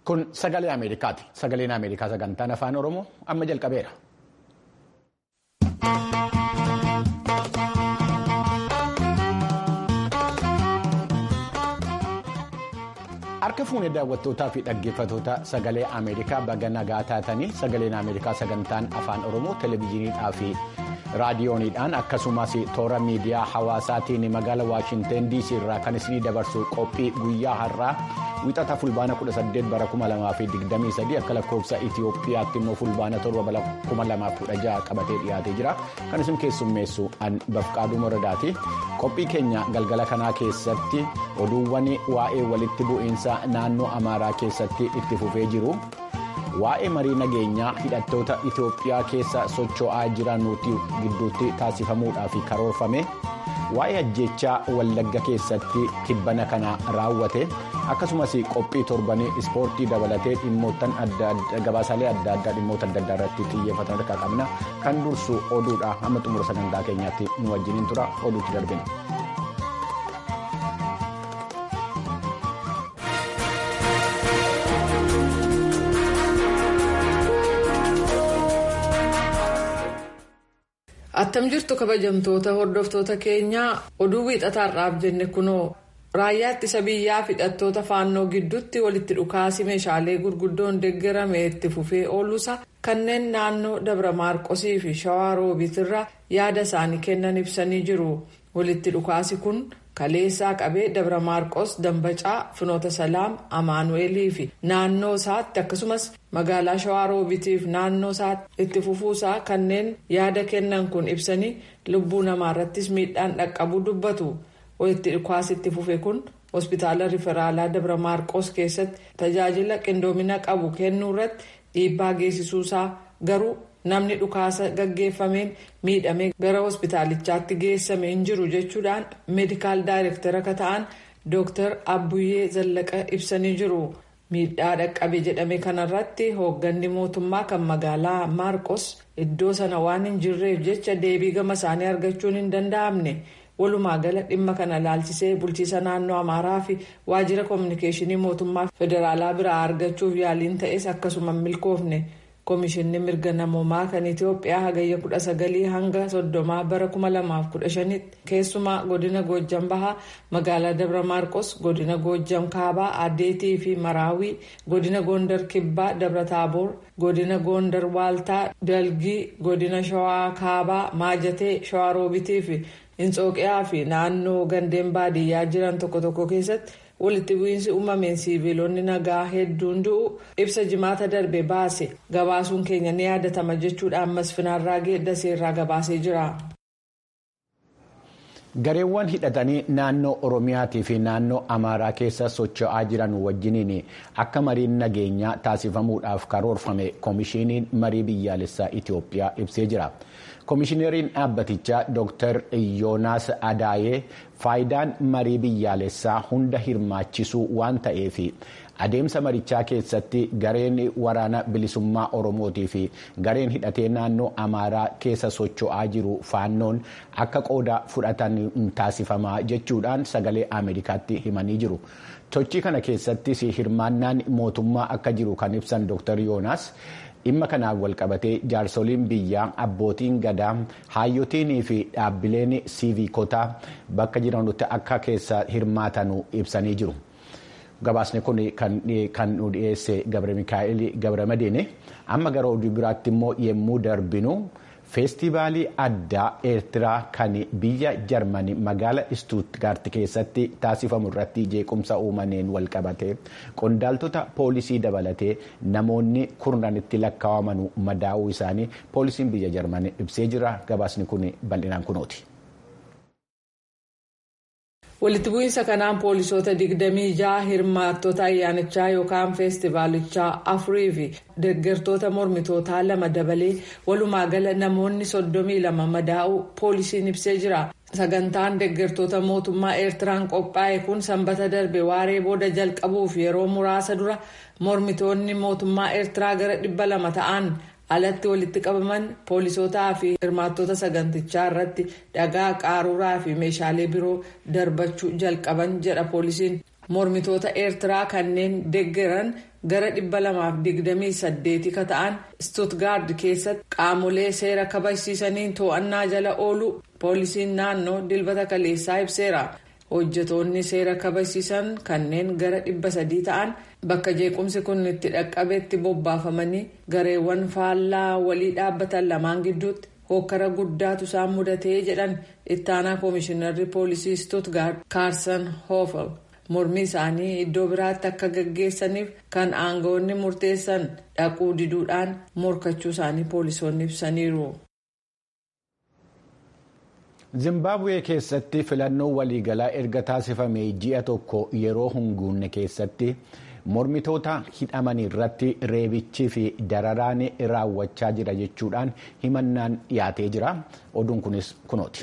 Kun sagalee Ameerikaati. Sagaleen Ameerikaa sagantaan afaan Oromoo amma jalqabeera. Harka fuunee daawwattootaa fi dhaggeeffattoota sagalee Ameerikaa baga nagaa taatanii sagaleen Ameerikaa sagantaan afaan Oromoo televezyiiniidhaa fi raadiyooniidhaan akkasumas toora miidiyaa hawaasaatiin magaala Waashinteen DC irraa kan isinii dabarsu qophii guyyaa har'aa wixata fulbaana 18 bara 2023 akka lakkoofsa Itiyoophiyaatti immoo fulbaana 7 bara 2016 qabatee dhiyaatee jira kan isin keessummeessu an bafqaaduu moradaati qophii keenya galgala kanaa keessatti oduuwwan waa'ee walitti bu'iinsa naannoo amaaraa keessatti itti fufee jiru. waa'ee marii nageenyaa hidhattoota Itoophiyaa keessa socho'aa jiran gidduutti taasifamuudhaaf karoorfame waa'ee ajjechaa wallagga keessatti tibbana kana raawwate akkasumas qophii torbanii ispoortii dabalatee dhimmoottan gabaasaalee adda addaa dhimmoota adda addaa irratti xiyyeeffatan harkaa qabna kan dursu oduudha hamma xumura sagantaa keenyaatti nu wajjiniin tura oduutti darbina. attam jirtu kabajamtoota hordoftoota keenyaa oduu wiixataarraaf jenne kunoo raayyaa ittisa biyyaa hidhattoota faannoo gidduutti walitti dhukaasi meeshaalee gurguddoon deeggarame itti fufee ooluusa kanneen naannoo dabra maarqosii fi shawaa roobitirra yaada isaanii kennan ibsanii jiru walitti dhukaasi kun kaleessaa qabee dabra maarqos dambacaa finoota salaam amaanu'eelii fi naannoo isaatti akkasumas magaalaa shawaa roobitiif naannoo isaatti itti fufuusaa kanneen yaada kennan kun ibsanii lubbuu namaarrattis miidhaan dhaqqabuu dubbatu walitti dhukaasi itti fufe kun hospitaala riferaalaa dabra maarqos keessatti tajaajila qindoomina qabu kennuu irratti dhiibbaa geessisuusaa garuu namni dhukaasa gaggeeffameen miidhamee gara hospitaalichaatti geessame hin jiru jechuudhaan meedikaal daayirektara akka ta'an dooktar abbuyyee zallaqa ibsanii jiru. miidhaa dhaqqabe jedhame kanarratti hoogganni mootummaa kan magaalaa maarqos iddoo sana waan hin jirreef jecha deebii gama isaanii argachuun hin danda'amne walumaa gala dhimma kana laalchisee bulchiisa naannoo amaaraa fi waajjira koominikeeshinii mootummaa federaalaa biraa argachuuf yaaliin ta'es akkasuma milkoofne koomishinni mirga namoomaa kan itiyoophiyaa hagayya 19 hanga 30 bara 2015 keessumaa godina goojjam bahaa magaalaa dabra maarqos godina goojjam kaabaa adeetii fi maraawii godina goondar kibbaa dabra taaboor godina goondar waaltaa dalgii godina shawaa kaabaa maajatee shawaa roobitii fi hinxooqiyaa fi naannoo gandeen baadiyyaa jiran tokko tokko keessatti walitti bu'iinsi uumameen siiviilonni nagaa hedduun du'u ibsa jimaata darbe baase gabaasuun keenya ni yaadatama jechuudhaan masfinaarraa geeddaseerraa gabaasee jira. gareewwan hidhatanii naannoo oromiyaatii fi naannoo amaaraa keessa socho'aa jiran wajjiniin akka mariin nageenyaa taasifamuudhaaf karoorfame koomishiniin marii biyyaalessaa itiyoophiyaa ibsee jira. koomishineriin dhaabbatichaa dr yoonaas adaayee faayidaan marii biyyaalessaa hunda hirmaachisuu waan ta'eef adeemsa marichaa keessatti gareen waraana bilisummaa oromootii fi gareen hidhatee naannoo amaaraa keessa socho'aa jiru faannoon akka qooda fudhatan taasifamaa jechuudhaan sagalee ameerikaatti himanii jiru. sochii kana keessattis hirmaannaan mootummaa akka jiru kan ibsan dr yoonaas. dhimma kanaan walqabatee jaarsoliin biyyaa abbootiin gadaa haayyotiinii fi dhaabbileen siiviikotaa bakka jiranitti akka keessa hirmaatanu ibsanii jiru. gabaasni kun kan nu dhiyeesse gabra mikaa'el gabra madiine amma gara oduu biraatti immoo yemmuu darbinu feestivaalii addaa eertiraa kan biyya jarmanii magaala istuutgaart keessatti taasifamu irratti jeequmsa uumameen walqabate qondaaltota poolisii dabalatee namoonni kurnanitti lakkaawamanu madaa'uu isaanii poolisiin biyya jarmanii ibsee jira gabaasni kun bal'inaan kunooti. walitti bu'iinsa kanaan poolisoota 26 hirmaattota ayyaanichaa yookaan feestivaalichaa afurii fi deeggartoota mormitootaa lama dabalee walumaa gala namoonni 32 madaa'uu poolisiin ibsee jira. sagantaan deeggartoota mootummaa eertiraan qophaa'e kun sanbata darbe waaree booda jalqabuuf yeroo muraasa dura mormitoonni mootummaa eertiraa gara 200 ta'an alatti walitti qabaman poolisootaa fi hirmaattota sagantichaa irratti dhagaa qaruuraa fi meeshaalee biroo darbachuu jalqaban jedha poolisiin mormitoota eertiraa kanneen deggeran gara 228 ka ta'an stuutgaard keessatti qaamolee seera kabachiisaniin to'annaa jala oolu poolisiin naannoo dilbata kaleessaa ibseera. hojjetoonni seera kabachiisan kanneen gara 300 ta'an bakka jeequmsi kun itti dhaqqabetti bobbaafamanii gareewwan faallaa walii dhaabbatan lamaan gidduutti hokkara guddaatu isaan mudatee jedhan ittaanaa koomishinarri poolisii stuutgaard kaarsan hoofel mormii isaanii iddoo biraatti akka gaggeessaniif kan aangawoonni murteessan dhaquu diduudhaan morkachuu isaanii poolisoonni ibsaniiru. zimbabwee keessatti filannoo waliigalaa erga taasifame ji'a tokko yeroo hunguunne keessatti mormitoota hidhaman irratti reebichii fi dararaan raawwachaa jira jechuudhaan himannaan dhiyaatee jira oduun kunis kunooti.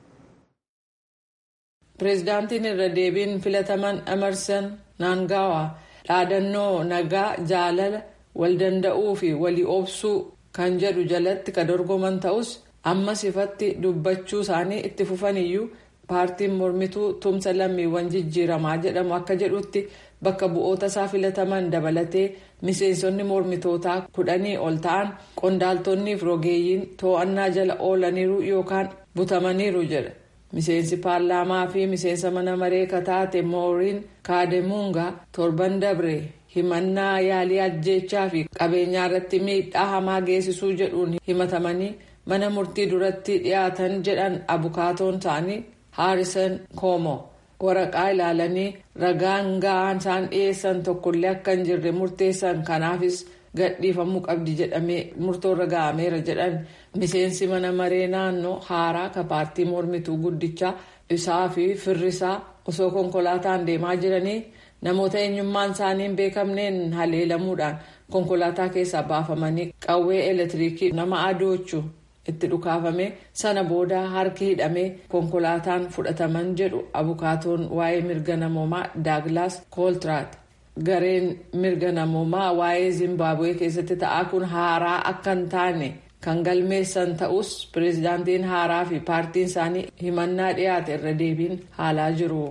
pireezidaantiin irra deebiin filataman emerson naangawa dhaadannoo nagaa jaalala wal danda'uu fi walii obsuu kan jedhu jalatti ka dorgoman ta'us. ammas ifatti dubbachuu isaanii itti fufaniyyuu paartiin mormituu tumsa lammiiwwan jijjiiramaa jedhamu akka jedhutti bakka bu'oota isaa filataman dabalatee miseensonni mormitootaa kudhanii ol ta'an qondaaltonnii fi rogeeyyiin to'annaa jala oolaniiru yookaan butamaniiru jedha miseensi paarlaamaa fi miseensa mana maree kataate mooriin kaademuungaa torban dabre himannaa yaalii ajjeechaa fi qabeenyaa irratti miidhaa hamaa geessisuu jedhuun himatamanii. mana murtii duratti dhiyaatan jedhan abukaatoon isaanii haarisan koomo waraqaa ilaalanii ragaan ga'aan isaan dhiyeessan tokkollee akka hin jirre murteessan kanaafis gadhiifamuu qabdi jedhamee murtoorra ga'ameera jedhan miseensi mana maree naannoo haaraa ka paartii mormituu guddichaa isaa fi firrisaa osoo konkolaataan deemaa jiranii namoota eenyummaan isaanii hin beekamneen haleelamuudhaan konkolaataa keessaa baafamanii qawwee elektiriikii nama adoochu. itti dhukaafame sana booda harki hidhamee konkolaataan fudhataman jedhu abukaatoon waa'ee mirga namoomaa daaglaas kooltiraat gareen mirga namoomaa waa'ee zimbabwee keessatti ta'aa kun haaraa akka hin taane kan galmeessan ta'us pireezidaantiin haaraa fi paartiin isaanii himannaa dhiyaate irra deebiin haalaa jiru.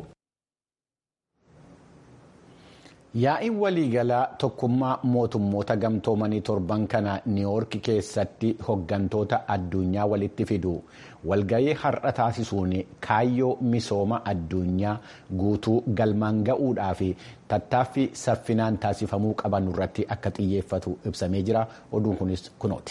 Yaa'iin waliigalaa tokkummaa mootummoota gamtoomanii torban kana niiwoorki keessatti hoggantoota addunyaa walitti fidu walgahii har'a taasisuun kaayyoo misooma addunyaa guutuu galmaan ga'uudhaa fi tattaaffii saffinaan taasifamuu qaban irratti akka xiyyeeffatu ibsamee jira oduun kunis kunooti.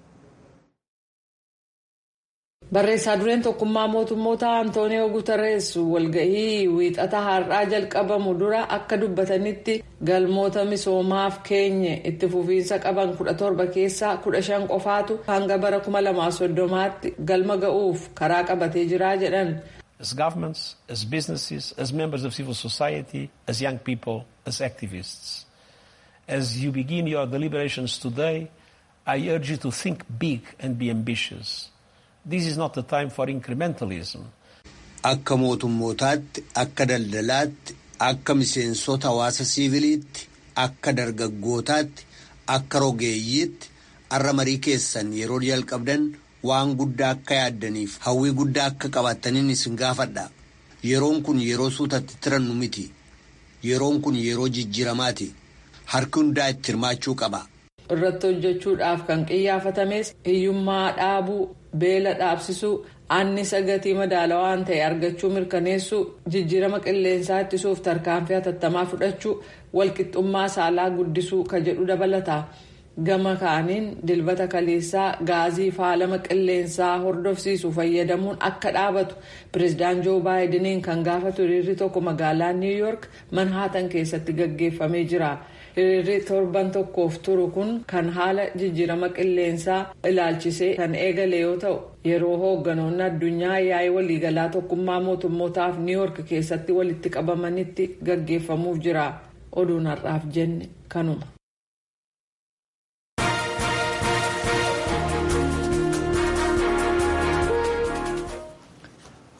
barreessaa dureen tokkummaa mootummoota antooniyoo guutarees walgahii wiixata har'aa jalqabamu dura akka dubbatanitti galmoota misoomaaf keenye itti fufiinsa qaban 17 keessaa 15 qofaatu hanga bara 2030tti galma ga'uuf karaa qabatee jira jedhan. As governments, as businesses, as members of civil society, as young people, as activists. As you begin your deliberations today, I urge you to think big and be ambitious. This is not the time for incrementalism. Akka mootummootaatti, akka daldalaatti, akka miseensota hawaasa siiviliitti, akka dargaggootaatti, akka rogeeyyiitti, har'a marii keessan yeroo jalqabdan waan guddaa akka yaaddaniif hawwii guddaa akka qabaataniin isin gaafadha. Yeroon kun yeroo suutatti tirannu miti. Yeroon kun yeroo jijjiiramaati. Harki hundaa itti hirmaachuu qaba. irratti hojjechuudhaaf kan qiyyaafatames hiyyummaa dhaabuu beela dhaabsisuu annisa gatii madaalawaan ta'e argachuu mirkaneessuu jijjiirama qilleensaa ittisuuf tarkaanfii hatattamaa fudhachuu walqixxummaa saalaa guddisuu ka jedhu dabalata gama kaaniin dilbata kaleessaa gaazii faalama qilleensaa hordofsiisu fayyadamuun akka dhaabatu pireezidaan joo baayidiniin kan gaafatu hiriirri tokko magaalaa niiw yoork manhaatan keessatti gaggeeffamee jira. hiriirri torban tokkoof turu kun kan haala jijjiirama qilleensaa ilaalchisee kan eegale yoo ta'u yeroo hoogganoonni addunyaa yaa'ii waliigalaa tokkummaa mootummootaaf niiwoork keessatti walitti qabamanitti gaggeeffamuuf jira oduun har'aaf jenne kanuma.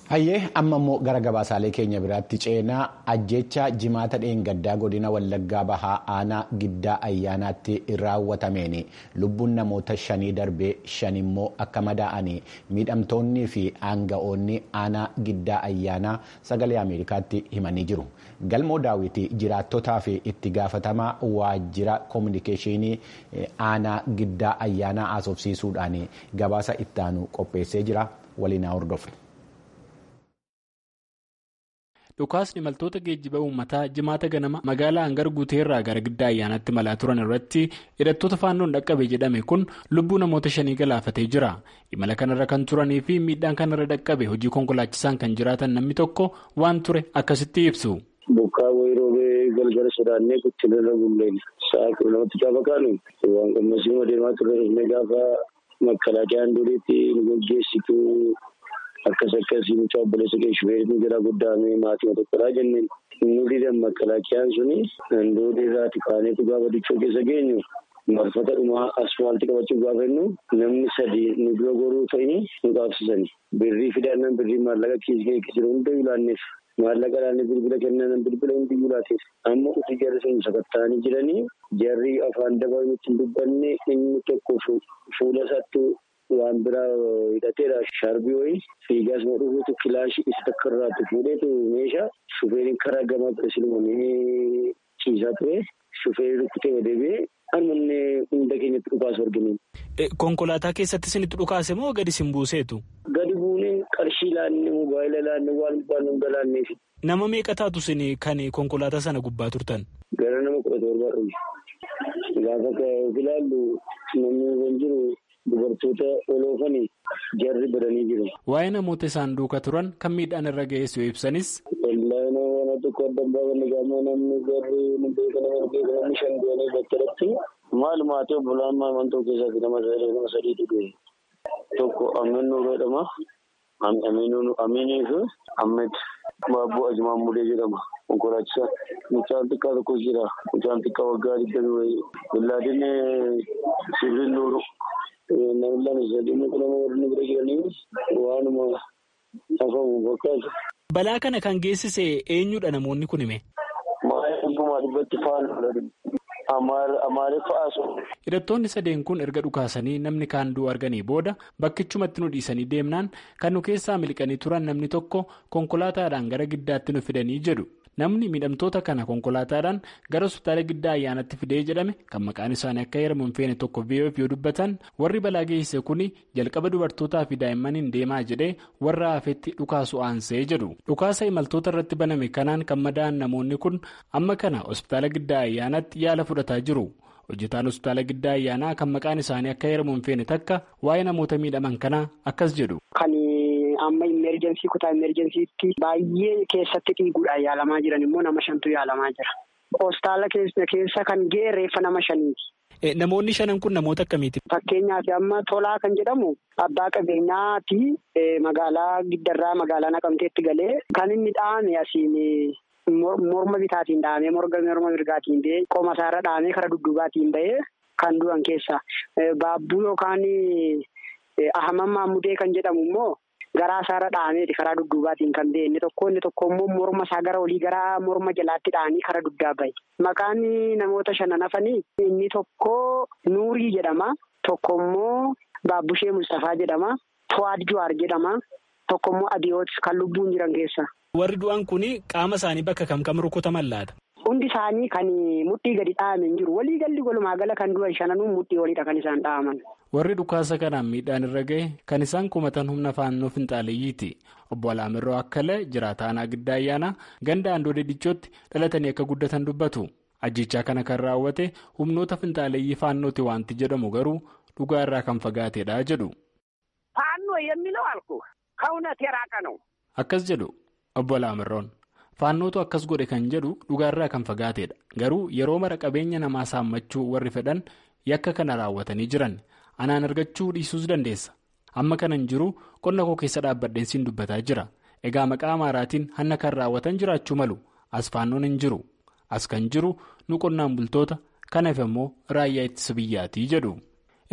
Hayyee amma immoo gara gabaasaalee keenya biraatti ceenaa ajjecha jimaata dheengaddaa godina wallaggaa bahaa aanaa giddaa ayyaanaatti raawwatameen lubbuun namoota shanii darbee shan immoo akka madaa'anii miidhamtoonnii fi aanga'oonni aanaa giddaa ayyaanaa sagalee ameerikaatti himanii jiru. galmoo daawwitii jiraattotaa fi itti gaafatamaa waajjira koominikeeshinii aanaa giddaa ayyaanaa haasofsiisuudhaan gabaasa ittaanu qopheessee jira waliin hordofne. dhukaasni imaltoota geejjiba uummataa jimaata ganama magaalaa hangar guuteerraa gara giddaa ayyaanaatti malaa turan irratti hidhattoota faannoon dhaqqabe jedhame kun lubbuu namoota shanii galaafatee jira imala kanarra kan turanii fi miidhaan kanarra dhaqqabe hojii konkolaachisaan kan jiraatan namni tokko waan ture akkasitti ibsu. Bokkaa wayii roobee galgala sodaannee guddinarra bulleen sa'a kudha lamatti gaafa kaanu waan qammasii adeemaa turre dhufnee gaafa makkalaaqiyaan duriitti nu gaggeessitu akkas akkasii mucaa obboleessa kee shufeeriin jira guddaame maatii tokkodhaa jenneen nu didan makkalaaqiyaan suni handoodee irraati kaaneetu gaafa dichoo keessa geenyu marfata dhumaa asfaaltii qabachuu gaafa jennu namni sadii nu dura goruu ta'ini nu qaabsisani birrii fidannaan birrii maallaqa kiisii kee hunda ilaanneef maallaqa laanne bilbila kennan bilbila hundi ulaateef amma uti jarri sun sakattaanii jiranii jarri afaan dabaa nutti hin dubbanne inni tokko fuula isaatti waan biraa hidhateedha shaarbii wayii fiigaas madhuufuutu kilaashii isa takka irraatti fuudheetu meeshaa shufeeriin karaa gamaa ture silmanii ciisaa ture shufeerii rukkutee deebi'ee harmanne hunda keenyatti dhukaasu arginu. Konkolaataa keessatti isinitti dhukaase moo gadi isin buuseetu? Gadi buunee qarshii laanne mobaayila laanne waan baanu hunda laanneefi. Nama meeqa taatu isin kan konkolaataa sana gubbaa turtan? Gara nama kudha torbaa dhufe. Gaafa ilaallu namni kan jiru dubartoota oloofanii jarri badanii jiru. Waa'ee namoota isaan duuka turan kan miidhaan irra ga'ees yoo ibsanis. Wallaahi nama tokko adda baafanne gaafa namni jarri nu beeka nama beeka namni shan du'anii battalatti maal maatii obbolaan maamantoo keessaati nama nama sadiitu du'e. Tokko Amin Nuuroo jedhama. Aminii fi Ahmed Baabboo Ajimaan Mulee jedhama. Konkolaachisaa. Mucaan xiqqaa tokkos jira. Mucaan xiqqaa waggaa digdamii wayii. Billaadin Sibiil Nuuru. Namni lama sadii muka nama warri bira jiranii waanuma hafamu fakkaatu. Balaa kana kan geessise eenyudha namoonni kun hime? Maayii hundumaa dhibbatti faana amaariffaa asoo. Hidhattoonni sadeen kun erga dhukaasanii namni kaan du'u arganii booda bakkichumatti nu dhiisanii deemnaan kan nu keessaa miliqanii turan namni tokko konkolaataadhaan gara giddaatti nu fidanii jedhu. Namni miidhamtoota kana konkolaataadhaan gara hospitaala giddaa ayyaanatti fidee jedhame kan maqaan isaanii akka heeramu hin feene tokko VOF yoo dubbatan warri balaa geessise kuni jalqaba dubartootaa fi daa'immaniin deemaa jedhee warra hafetti dhukaasu aansee jedhu. Dhukaasa imaltoota irratti baname kanaan kan madaa'an namoonni kun amma kana hospitaala giddaa ayyaanatti yaala fudhataa jiru. Hojjetaan hospitaala giddaa ayyaanaa kan maqaan isaanii akka heeramu hin feene takka waa'ee namoota miidhaman kanaa akkas jedhu. amma imerjensii kutaa imerjensiitti baay'ee keessatti dhiiguudhaan yaalamaa jiran immoo nama shantu yaalamaa jira. Hospitaala keessa kan ga'e reeffa nama shaniiti. Namoonni shanan kun namoota akkamiiti? Fakkeenyaaf amma tolaa kan jedhamu abbaa qabeenyaati magaalaa giddarraa magaalaa naqamteetti galee kan inni dhaame asiin morma bitaatiin dhaamee morga morma mirgaatiin ba'ee qoma isaarra dhaamee karaa dudduubaatiin ba'ee kan du'an keessa baabbuu yookaan ahaman maamudee kan jedhamu immoo. Garaa isaarra dhaameeti karaa dudduubaatiin kan ba'e inni tokko inni tokko immoo morma isaa gara olii gara morma jalaatti dhaanii karaa duddaa bahe. Maqaan namoota shanan hafanii inni tokko Nuurii jedhama. Tokko immoo Baabbushee Mustafaa jedhama. To'aad Juwaar jedhama. Tokko immoo Adiyoot kan lubbuun jiran keessa. Warri du'an kun qaama isaanii bakka kam kam rukutaman laata? Hundi isaanii kan mudhii gadi dhahaman hin jiru. Walii galli walumaa gala kan du'an shananuu mudhii oliidha kan isaan dhahaman. Warri dhukaasa kanaan miidhaan irra gahe kan isaan kumatan humna faannoo finxaaleeyyiiti. Obbo Alaamirroo Akkalee jiraataa aanaa giddaa ayyaanaa ganda Andoodee Dichootti dhalatanii akka guddatan dubbatu. Ajjechaa kana kan raawwate humnoota finxaaleeyyii faannooti wanti jedhamu garuu dhugaa irraa kan fagaateedha jedhu. Faannoo የሚለው አልኩ ከእውነት የራቀ ነው። Akkas jedhu obbo Alaamirroon. Faannootu akkas godhe kan jedhu dhugaarraa kan fagaateedha. Garuu yeroo mara qabeenya namaa saammachuu warri fedhan yakka kana raawwatanii jiran anaan argachuu dhiisuus dandeessa. Amma kanan jiru qonna koo keessa dhaabbadheen siin dubbataa jira. Egaa maqaa amaaraatiin hanna kan raawwatan jiraachuu malu. As faannoon hin jiru. As kan jiru nu qonnaan bultoota kanaaf immoo raayyaa ittisa biyyaatii jedhu.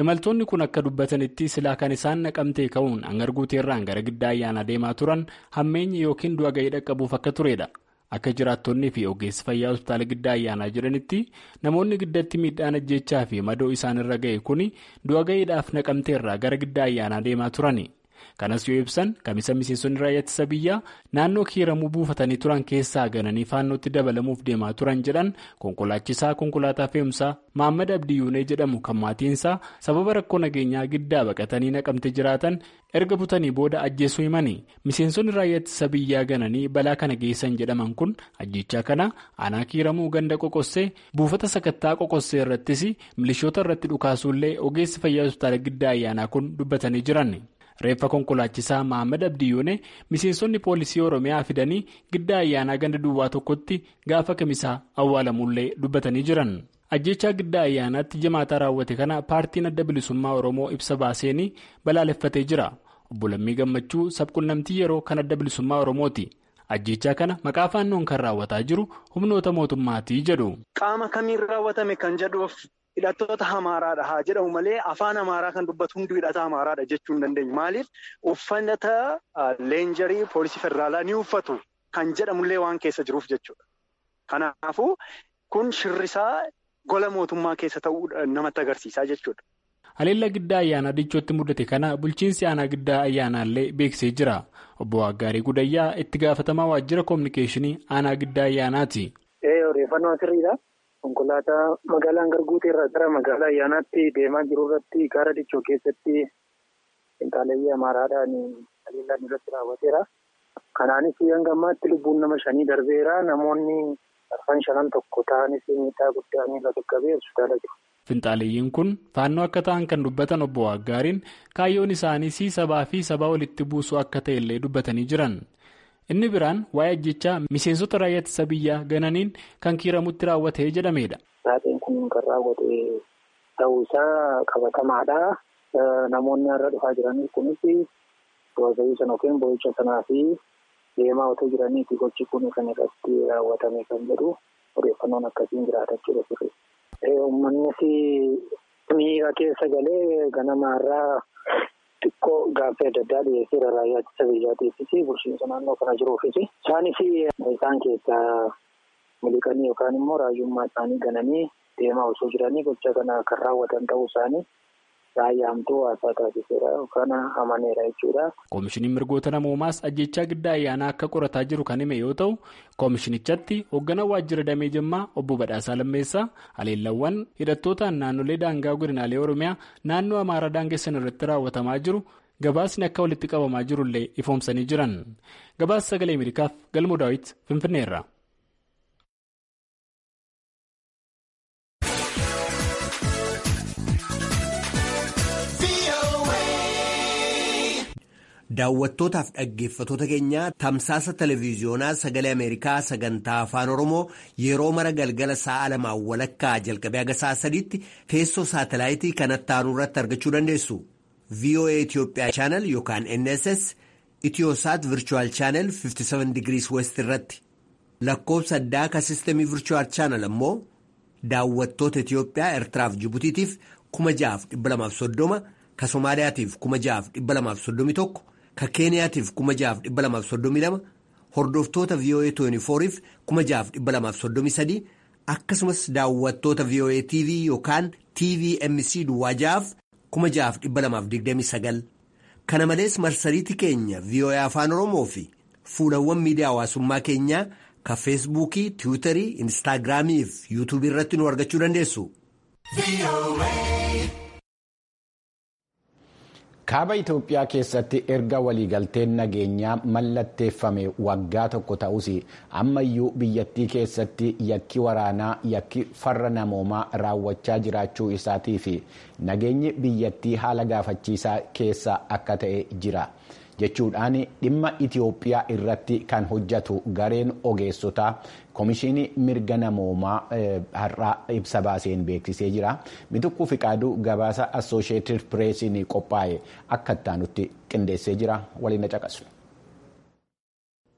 imaltoonni kun akka dubbatanitti silaa kan isaan naqamtee ka'uun hangar guuteerraan gara giddaa ayyaanaa deemaa turan hammeenyi yookiin du'a ga'ii dhaqqabuuf akka turedha. Akka jiraattonnii fi ogeessi fayyaa hospitaala giddaa ayyaanaa jedhanitti namoonni giddatti miidhaan ajjechaa fi madoo isaanirra ga'e kun du'a ga'iidhaaf naqamteerraa gara giddaa ayyaanaa deemaa turani. Kanas yoo ibsan kamisa miseensonni raayyaa ittisa biyyaa naannoo kiiramuu buufatanii turan keessaa gananii faannootti dabalamuuf deemaa turan jedhan konkolaachisaa konkolaataa fe'umsaa Maammad Abdiyyuunee jedhamu kan maatiinsaa sababa rakkoo nageenyaa giddaa baqatanii naqamte jiraatan erga butanii booda ajjeesuu himanii miseensonni raayyaa ittisa biyyaa gananii balaa kana geessan jedhaman kun ajjechaa kana aanaa kiiramuu ganda qoqossee buufata sakattaa qoqossee irrattis milishoota irratti dhukaasuullee ogeessi fayyaa hospitaala giddaa ayyaanaa kun dubbatanii jiran. reeffa konkolaachisaa Mahammad Abdiyyuunee miseensonni poolisii Oromiyaa fidanii giddaa ayyaanaa ganda duwwaa tokkotti gaafa kamisaa awwaalamuullee dubbatanii jiran. Ajjechaa giddaa ayyaanaatti jimaataa raawwate kana paartiin adda bilisummaa Oromoo ibsa baaseenii balaaleffatee jira. Obbo Lammii Gammachuu sabquunnamtii yeroo kan adda bilisummaa Oromooti. Ajjechaa kana maqaa faannoon kan raawwataa jiru humnoota mootummaatii jedhu. Qaama kamiin raawwatame kan jedhuuf. Hidhattoota Amaaraadha haa jedhamu malee afaan Amaaraa kan dubbatu hundi hidhata Amaaraadha jechuu hin dandeenyu. Maaliif uffata leenjarii poolisii federaalaa ni uffatu kan jedhamullee waan keessa jiruuf jechuudha. Kanaafuu kun shirrisaa gola mootummaa keessa ta'uu namatti agarsiisaa jechuudha. Haleellaa giddaa ayyaanaa dichootti mudate kana bulchiinsi aanaa giddaa ayyaanaallee beeksisee jira. Obbo Waggaarii Gudayyaa itti gaafatamaa waajjira koominikeeshinii aanaa giddaa ayyaanaati. Odeeffannoo sirriidha. Konkolaataa magaalaa Hangarguutee irraa gara magaalaa ayyaanaatti deemaa jiru irratti gaara dichoo keessatti qinxaaleeyyii Amaaraadhaan haleellaan irratti raawwateera. Kanaanis hanga ammaatti lubbuun nama shanii darbeera. Namoonni arfan shanan tokko ta'anis miidhaa guddaa miila qaqqabee hospitaala jiru. Finxaaleeyyiin kun faannoo akka ta'an kan dubbatan obbo Waggaariin kaayyoon isaanii sabaa fi sabaa walitti buusuu akka ta'e illee dubbatanii jiran. Inni biraan waa'ee ajjechaa miseensota raayyaa ittisa biyyaa gananiin kan kiiramutti raawwatee jedhamedha. Taateen kun kan raawwate ta'uu isaa qabatamaadha. Namoonni har'a dhufaa jiran kunis boo'ii sana yookiin boo'icha sanaa fi deemaa otoo jiraniiti gochi kun kan irratti raawwatame kan jedhu odeeffannoon akkasiin jiraatachuudha sirri. Uummannis miira keessa galee ganamaarraa. Xiqqoo gaaffii adda addaa dhiyeesseera raayyaa ittisa biyyaatiifis bulchiinsa naannoo kana jiruufis isaanis isaan keessaa miliqanii yookaan immoo raayyummaa isaanii gananii deemaa osoo jiranii gocha kana kan raawwatan ta'uu isaanii raayyaamtuu haasaa taasiseera yookaan amaneera jechuudha. Koomishiniin mirgoota namoomaas ajjechaa giddaa ayyaanaa akka qorataa jiru kan hime yoo ta'u koomishinichatti hoogganaa waajjira damee jimmaa obbo Badhaasaa Lammeessaa haleellawwan hidhattootaan naannolee daangaa godinaalee Oromiyaa naannoo Amaaraa daangessan irratti raawwatamaa jiru gabaasni akka walitti qabamaa jirullee ifoomsanii jiran. Gabaasa sagalee Ameerikaaf Galmoo Daawit Finfinneerra. Daawwattootaaf dhaggeeffattoota keenya tamsaasa televiiziyoonaa sagalee Ameerikaa sagantaa afaan Oromoo yeroo mara galgala sa'a lamaan walakkaa jalqabee haga sa'a sadiitti teessoo saatalaayitii kanatti aanu irratti argachuu dandeessu. VOA Itoophiyaa chaanal yookaan NSS Itiyoosaat Virchuwal chaanal 57 digirii West irratti lakkoofsa addaa ka sistemii Virchuwal chaanal ammoo daawwattoota Itiyoophiyaa Eertiraaf Jibutiitiif 6,230 ka Somaaliyaatiif 6,231. Ka Keeniyaatiif 6,232 hordoftoota VOA 24f 6,233 akkasumas daawwattoota VOA TV yookaan TVMC Duwwaa ja'aaf 6,229 kana malees marsariitii keenya VOA Afaan Oromoo fi fuulawwan miidiyaa hawaasummaa keenyaa ka feesbuukii tiwiitarii instaagiraamii fi yuutuubii irratti nu argachuu dandeessu. kaaba itoophiyaa keessatti erga waliigalteen nageenyaa mallatteeffame waggaa tokko ta'us ammayyuu biyyattii keessatti yakki waraanaa yakki farra namoomaa raawwachaa jiraachuu isaatii fi nageenyi biyyattii haala gaafachiisaa keessa akka ta'e jira jechuudhaan dhimma itiyoophiyaa irratti kan hojjetu gareen ogeessotaa koomishinii mirga namoomaa har'aa ibsa baaseen beeksisee jira mituqquu fiqaaduu gabaasa assooshieetid pireesiin qophaa'e akka ittaanutti qindeessee jira waliin caqasu.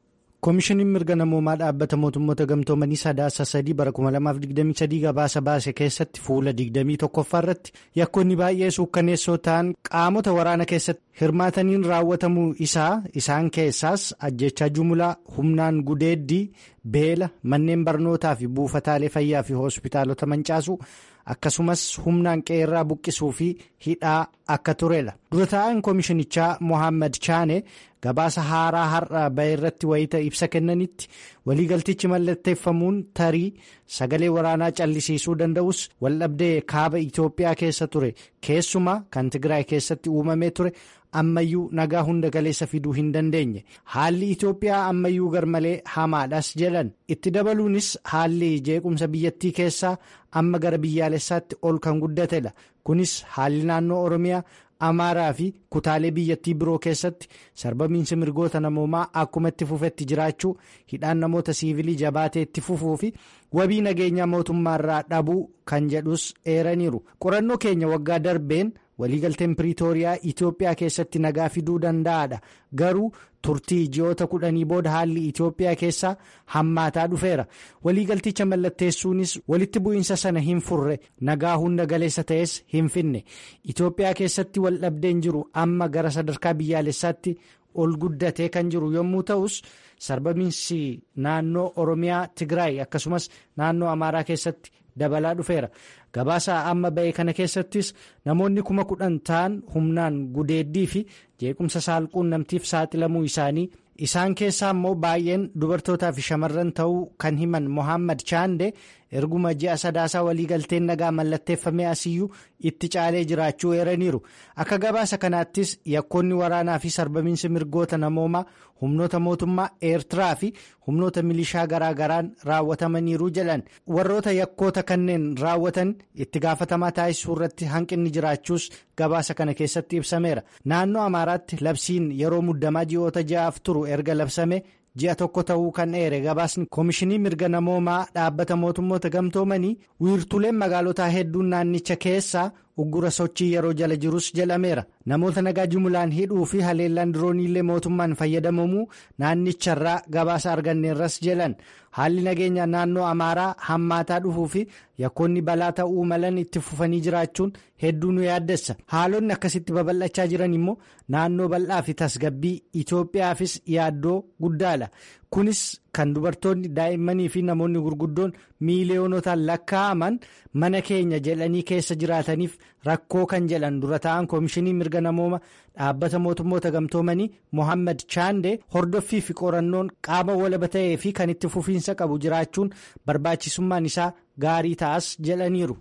koomishiniin mirga namoomaa dhaabbata mootummoota gamtoomanii sadaasa sadii bara 2023 gabaasa baase keessatti fuula 21ffaa irratti yakkoonni baay'ee suukkaneessoo ta'an qaamota waraana keessatti hirmaataniin raawwatamuu isaa isaan keessaas ajjechaa jumlaa humnaan gudeeddii beela manneen barnootaa fi buufataalee fayyaa fi hospitaalota mancaasuu akkasumas humnaan qeerraa buqqisuu fi hidhaa akka turedha dura taa'an koomishinichaa mohaammed chaane gabaasa haaraa har'a bahe irratti wayita ibsa kennanitti waliigaltichi mallatteeffamuun tarii sagalee waraanaa callisiisuu danda'us waldhabdee kaaba itiyoophiyaa keessa ture keessumaa kan tigraay keessatti uumamee ture ammayyuu nagaa hunda galeessa fiduu hin dandeenye haalli itiyoophiyaa ammayyuu garmalee hamaadhas jedhan itti dabaluunis haalli jeequmsa biyyattii keessaa amma gara biyyaalessaatti ol kan guddatedha kunis haalli naannoo oromiyaa amaaraa fi kutaalee biyyattii biroo keessatti sarbamiinsi mirgoota namoomaa akkuma itti fufetti jiraachuu hidhaan namoota siivilii jabaatee itti fufuu fi wabii nageenyaa mootummaarraa dhabuu kan jedhus eeraniiru qorannoo keenya waggaa darbeen waliigalteen piriitooriyaa itiyoophiyaa keessatti nagaa fiduu danda'aadha garuu turtii ji'oota kudhanii booda haalli itiyoophiyaa keessaa hammaataa dhufeera waliigalticha mallatteessuunis walitti bu'iinsa sana hin furre nagaa hunda galeessa ta'es hin finne itiyoophiyaa keessatti waldhabdeen jiru amma gara sadarkaa biyyaalessaatti ol guddatee kan jiru yommuu ta'us sarbamiinsi naannoo oromiyaa tigraay akkasumas naannoo amaaraa keessatti dabalaa dhufeera gabaasa amma ba'e kana keessattis namoonni kuma kudhan ta'an humnaan gudeeddii fi jeequmsa saalquun namtiif saaxilamuu isaanii isaan keessaa immoo baay'een dubartootaa fi shamarran ta'uu kan himan mohaammed chaande erguma ji'a sadaasaa waliigalteen nagaa mallatteeffamee asiyyuu itti caalee jiraachuu eeraniiru akka gabaasa kanaattis yakkoonni waraanaa fi sarbamiinsi mirgoota namoomaa humnoota mootummaa eertiraa fi humnoota milishaa garaagaraan raawwatamaniiru jedhan warroota yakkoota kanneen raawwatan itti gaafatamaa taasisuu irratti hanqinni jiraachuus gabaasa kana keessatti ibsameera naannoo amaaraatti labsiin yeroo muddamaa ji'oota ja'aaf turu erga labsame ji'a tokko ta'uu kan eere gabaasni koomishinii mirga namoomaa dhaabbata mootummoota gamtoomanii wiirtuleen magaalotaa hedduun naannicha keessaa uggura sochii yeroo jala jirus jedhameera namoota nagaa jumulaan hidhuu fi haleellaan dirooniillee mootummaan fayyadamamuu naannicharraa gabaasa arganneerras jedhan haalli nageenya naannoo amaaraa hammaataa dhufuu fi yakkoonni balaa ta'uu malan itti fufanii jiraachuun hedduu nu yaaddessa haalonni akkasitti babal'achaa jiran immoo naannoo bal'aa fi tasgabbii itoophiyaafis yaaddoo guddaadha kunis kan dubartoonni daa'immanii fi namoonni gurguddoon miiliyoonotaan lakkaa'aman mana keenya jedhanii keessa jiraataniif rakkoo kan jedhan dura ta'an koomishinii mirga namooma dhaabbata mootummoota gamtoomanii mohaammed chaande hordoffii fi qorannoon qaama walaba ta'ee fi kan itti fufiinsa qabu jiraachuun barbaachisummaan isaa gaarii ta'as jedhaniiru.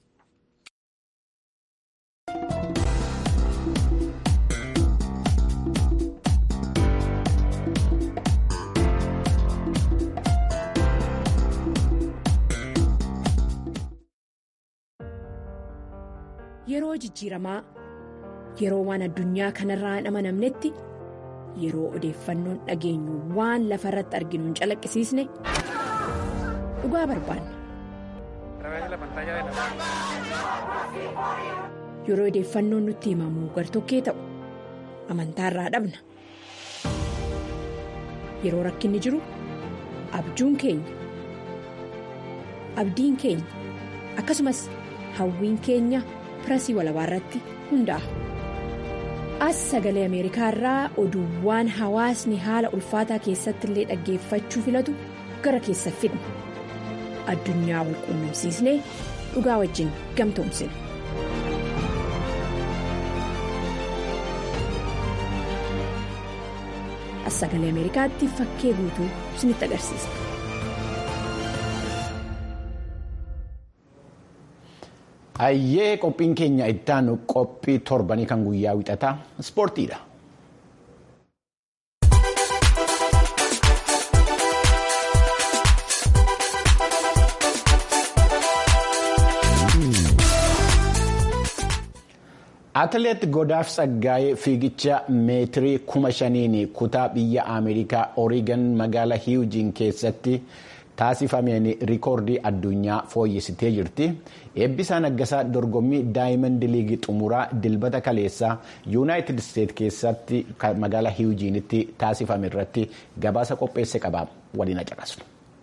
Yeroo jijjiiramaa yeroo waan addunyaa kanarraa hin amanamnetti yeroo odeeffannoon dhageenyu waan lafa irratti arginu hin calaqqisiisne dhugaa barbaanna. Yeroo odeeffannoon nutti himamu gartokkee ta'u amantaarraa dhabna. Yeroo rakkinni jiru abjuun keenya abdiin keenya akkasumas hawwiin keenya. pirasii walabaa irratti hundaa'a. As sagalee Ameerikaa irraa oduuwwan hawaasni haala ulfaataa keessatti illee dhaggeeffachuu filatu gara keessa fidna. Addunyaa wal quunnamsiisnee dhugaa wajjin gamtoomsina. As sagalee Ameerikaatti fakkee guutuu isinitti agarsiisa. Hayyee qophiin keenya ittaanu qophii torbanii kan guyyaa wixataa ispoortiidha. Atileet Godaaf Tsaggaayee fiigicha meetirii kuma shaniin kutaa biyya Ameerikaa Oreegan magaalaa Hiwujiin keessatti taasifameen rikoordii addunyaa fooyyessitee jirti. Eebbisaa Naggasaa dorgommii Daayimand Liigii xumuraa dilbata kaleessaa Yuunaayitid Isteet keessatti magaalaa Hiwujiinitti taasifame irratti gabaasa qopheesse qaba. Waliin caqasnu.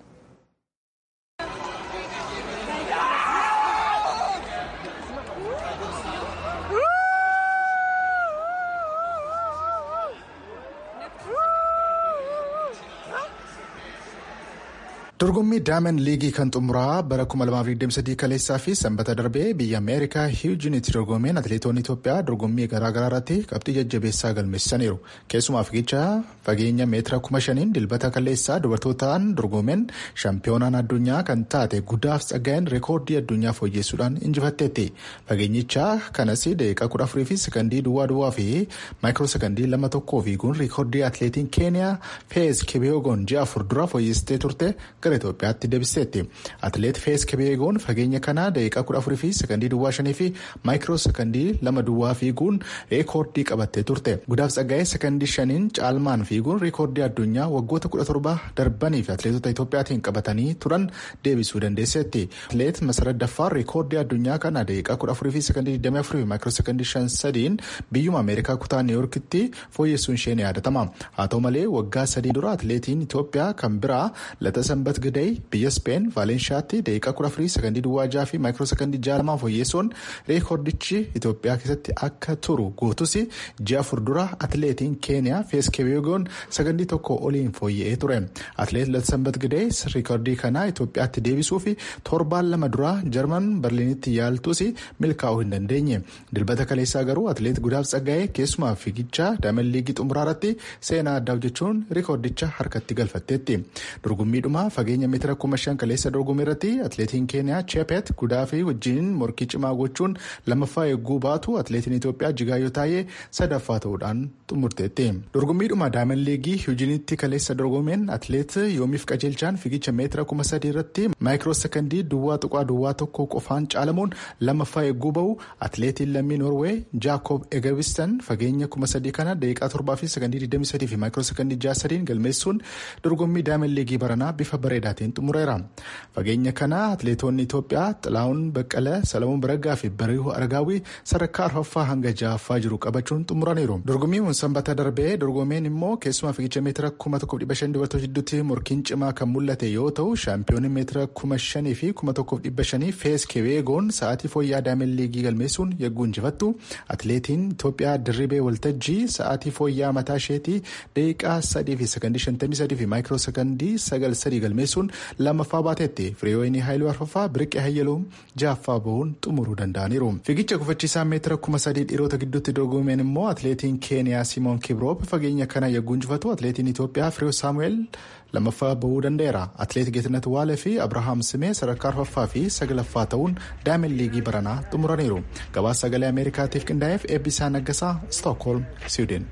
dorgommii daayimand liigii kan xumuraa bara 2023 kaleessaa fi sanbata darbee biyya ameerikaa hiwujiinitti dorgomeen atileetonni itoophiyaa dorgommii garaagaraa irratti qabxii jajjabeessaa galmeessaniiru keessumaa fiigicha fageenya meetira 5,000 dilbata kaleessaa dubartootaan dorgomeen shaampiyoonaan addunyaa kan taate guddaaf tsaggaa'een reekoordii addunyaa fooyyeessuudhaan injifatteetti fageenyicha kanas daqiiqaa 14 fi sekandii duwwaa duwwaa fi maayikiroo sekandii lama tokkoo fiiguun reekoordii atileetiin keeniyaa feez kebeegoon ji'a afur dura fooyyessitee turte gara Itoophiyaatti deebiseetti. Atileet Fees Kebeegoon fageenya kanaa daqiiqaa kudha afurii fi sekandii duwwaa shanii fi maayikiroo sekandii lama duwwaa fiiguun reekoordii qabattee turte. Gudaaf tsaggaa'ee sekandii shaniin caalmaan fiiguun reekoordii addunyaa waggoota kudha torba darbanii fi atileetota Itoophiyaatiin qabatanii turan deebisuu dandeesseetti. Atileet Masarat Daffaar reekoordii addunyaa kana daqiiqaa kudha afurii fi sekandii digdamii afurii fi maayikiroo sekandii shan sadiin biyyuma Ameerikaa kutaa Niiyorkitti fooyyessuun ishee ni yaadatama. Haa ta'u malee waggaa sadii dura atileetiin Itoophiyaa kan biraa lata sanbat Gidey biyya Speen Vaalenshaatti daqiiqaa kudha afurii sekandii duwwaa jaha fi maayikiroo sekandii jaha lamaan fooyyeessuun reekoordichi Itoophiyaa keessatti akka turu guutus ji'a afur dura atileetiin Keeniyaa Fees Kebeegoon sekandii tokko oliin fooyya'ee ture. Atileet Latsambat Gidey reekoordii kana Itoophiyaatti deebisuu fi torbaan lama dura Jarman Berliinitti yaaltus milkaa'uu hin dandeenye. Dilbata kaleessaa garuu atileet Gudaaf Tsaggaa'ee keessumaa fiigicha Daayimand Liigii xumuraa irratti seenaa addaa hojjechuun reekoordicha harkatti galfatteetti. Dorgommiidhuma fageenya meetira kuma shan kaleessa dorgommii irratti atileetiin keeniyaa cheepet gudaa fi wajjin morkii cimaa gochuun lammaffaa eegguu baatu atileetiin itoophiyaa jigaayyoo taa'ee sadaffaa ta'uudhaan xumurteetti. dorgommiidhuma daayimand liigii hiwujinitti kaleessa dorgomeen atileet yoomiif qajeelchaan fiigicha meetira kuma sadii irratti maayikiroo sekandii duwwaa tuqaa duwwaa tokko qofaan caalamuun lammaffaa eegguu bahu atileetiin lammii noorwee jaakob egewistan fageenya kuma sadii kana daqiiqaa torbaa fi sekandii digdamii sadii fi maayikiroo sekandii jaha sadiin galmeessuun dorgommii daayimand liigii baranaa bifa bareedaatiin xumureera. Fageenya kana atileetonni Itoophiyaa Xilaawun Baqqalee, Salamuun Baraggaa fi Bariihuu Aragaawii sadarkaa arfaffaa hanga ja'affaa jiru qabachuun xumuraniiru. Dorgommiin sanbata darbee dorgomeen immoo keessumaa fiigicha meetira kuma tokkoof dhibba shan dubartoota gidduutti morkiin cimaa kan mul'ate yoo ta'u shaampiyoonni meetira kuma shanii fi kuma tokkoof dhibba shanii fees kebeegoon sa'aatii fooyyaa daayimand liigii galmeessuun yagguu injifattu. Atileetiin Itoophiyaa dirribee waltajjii sa'aatii fooyyaa mataa isheetii daqiiqaa sadii fi sekandii shantamii sadii fi maayikiroo sekandii sagal sadii galmeessuun lammaffaa baateetti firiyoonii haayiluu arfaffaa biriqee hayyaluun ja'affaa bahuun xumuruu danda'aniiru. Fiigicha gufachiisaa meetira kuma sadii dhiirota gidduutti dorgomeen immoo atileetiin keeniyaa simoon kibroop fageenya kana yagguu injifatu atileetiin Itoophiyaa firiyoo saamu'eel lammaffaa bahuu danda'eera. Atileet Geetinet Waalee fi Abirahaam Simee sadarkaa arfaffaa fi sagalaffaa ta'uun daayimand liigii baranaa xumuraniiru. Gabaasa sagalee Ameerikaatiif qindaa'eef eebbisaa naggasaa Stookholm, Siwiidin.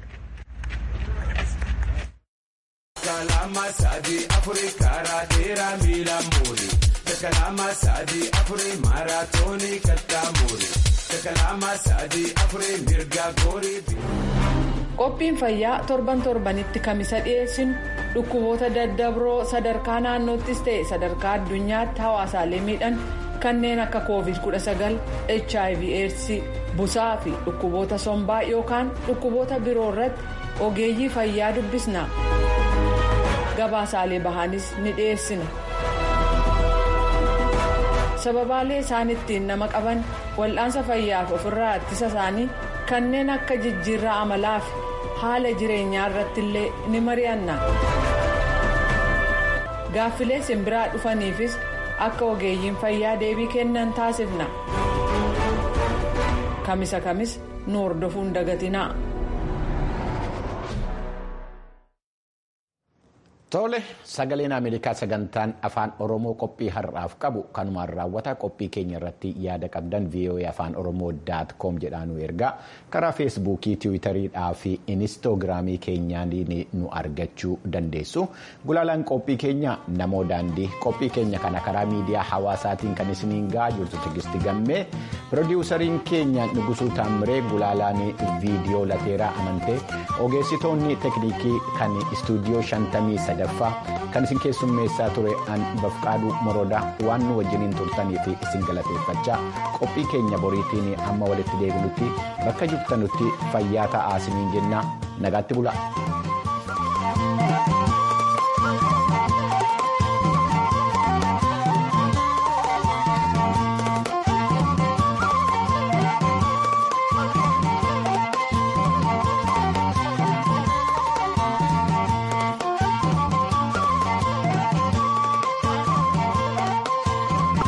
Kalama sadi afuri karaa dheeraa miilaan muuri. Kalama sadi afuri maaraatoonii kattaa muuri. Kalama sadi afuri mirga goorii. Qophiin fayyaa torban torbanitti kamisa dhiyeessinu dhukkuboota daddabroo sadarkaa naannoottis ta'e sadarkaa addunyaatti hawaasaalee miidhan kanneen akka covid-19 hiv aids busaa fi dhukkuboota sombaa yookaan dhukkuboota biroo irratti ogeeyyii fayyaa dubbisna. gabaasaalee bahanis ni dhiyeessina sababaalee isaan ittiin nama qaban wal'aansa fayyaaf ofirraa ittisa isaanii kanneen akka jijjiirraa amalaa fi haala jireenyaa irratti illee ni mari'anna gaaffilee simbiraa dhufaniifis akka ogeeyyiin fayyaa deebii kennan taasifna kamisa kamis nu hordofuun dagatinaa. Tole sagaleen Ameerikaa sagantaan afaan Oromoo qophii har'aaf qabu kanumaan raawwata qophii keenya irratti yaada qabdan VOA afaan Oromoo daat koom jedhaa nu ergaa karaa feesbuukii tiwiitariidhaa fi inistoogiraamii keenyaan nu argachuu dandeessu. Gulaalaan qophii keenya namoo daandii qophii keenya kana karaa miidiyaa hawaasaatiin kan isiniin gahaa jirtu tigisti gammee pirodiwusariin keenya Nugusuu Taamiree gulaalaan viidiyoo lateeraa amantee ogeessitoonni tekniikii kan istuudiyoo shantamii sadaffaa kan isin keessummeessaa ture an bafqaaduu moroodaa waan nu wajjiniin turtanii fi isin galateeffachaa qophii keenya boriitiin amma walitti deebinutti bakka jirtanutti fayyaa ta'aa isiniin jennaa nagaatti bulaa.